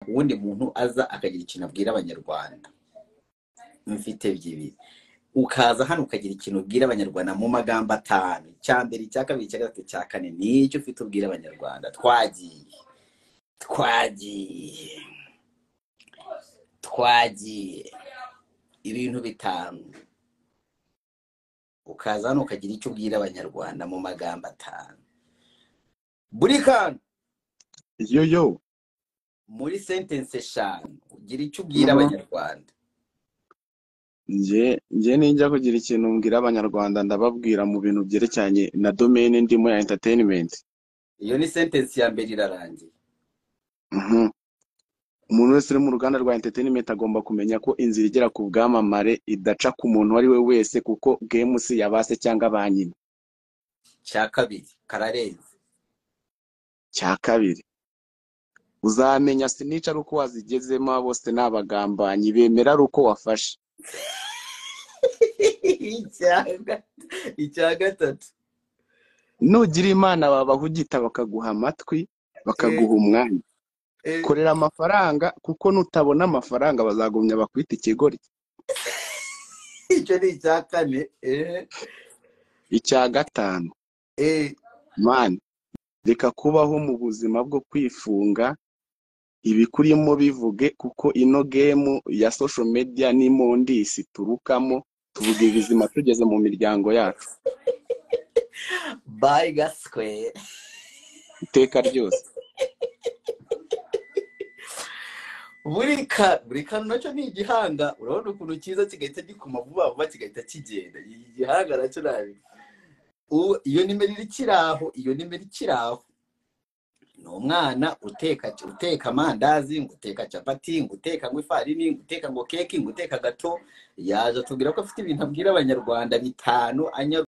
uwundi muntu aza akagira ikintu abwira abanyarwanda mfite byibiri ukaza hano ukagira ikintu ubwira abanyarwanda mu magambo atanu icya mbere icya kabiri icya gatatu icya kane nicyo ufite ubwira abanyarwanda twagiye twagiye twagiye ibintu bitanu ukaza hano ukagira icyo ubwira abanyarwanda mu magambo atanu buri kantu yo yo muri sentensi eshanu ugira icyo ubwira Mhm. abanyarwanda njye njye ninjya kugira ikintu mbwira abanyarwanda ndababwira mu bintu byerekeranye na domene ndimo ya entertainment iyo ni sentensi ya mbere irarangiye Mhm. umuntu wese uri mu ruganda rwa entertainment agomba kumenya ko inzira igera ku bwamamare idaca ku muntu uwo ari we wese kuko gemusi yabase cyangwa ba nyina cya kabiri kararenze cya kabiri uzamenya sinica ari uko wazigezemo bose ni abagambanyi bemera ari uko wafashe Icya ga- icya gatatu nugira imana babahugita bakaguha amatwi bakaguha umwanya Eh, korera amafaranga kuko nutabona amafaranga bazagumya bakwita ikigoryi icyo ni icya kane eh, icya gatanu eh, mani reka kubaho mu buzima bwo kwifunga ibikurimo bivuge kuko ino gemu ya social media n'imondisi turukamo tuvuga ibizima tugeze mu miryango yacu bayi gaswe iteka ryose buri ka buri kantu nacyo ni igihanga urabona ukuntu cyiza kigahita gikuma vuba vuba kigahita kigenda iki gihanga nacyo nabi U- iyo nimero iri kiraho iyo nimero ikiri aho ni umwana uteka uteka amandazi ngo uteka capati ngo uteka ngo ifarini ngo uteka ngo keki ngo uteka gato yaje atubwira ko afite ibintu abwira abanyarwanda bitanu anyarwanda